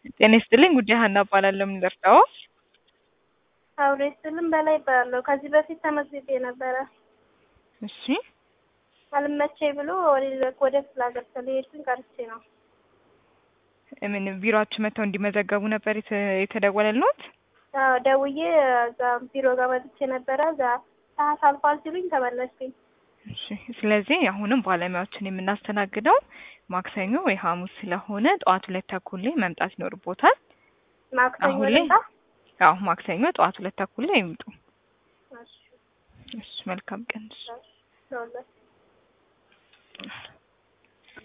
ጤና ይስጥልኝ ጉዳይ ሀና እባላለሁ። ምን ልርዳዎ? አውሬ ስልም በላይ እባላለሁ። ከዚህ በፊት ተመዝግቤ ነበረ። እሺ አልመቸኝ ብሎ ወደ ወደ ክፍለ ሀገር ስለሄድኩኝ ቀርቼ ነው። ምን ቢሮአችሁ መጥተው እንዲመዘገቡ ነበር የተ- የተደወለልዎት? አዎ ደውዬ እዛ ቢሮ ጋር መጥቼ ነበረ። እዛ ሰዓት አልፏል ሲሉኝ ተመለስኩኝ። እሺ ስለዚህ አሁንም ባለሙያዎችን የምናስተናግደው ማክሰኞ ወይ ሐሙስ ስለሆነ ጠዋት ሁለት ተኩል ላይ መምጣት ይኖርቦታል። ማክሰኞ አሁን ላይ ልምጣ? አዎ ማክሰኞ ጠዋት ሁለት ተኩል ላይ ይምጡ። እሺ፣ እሺ መልካም ቀን። እሺ። እሺ፣ ለሁለት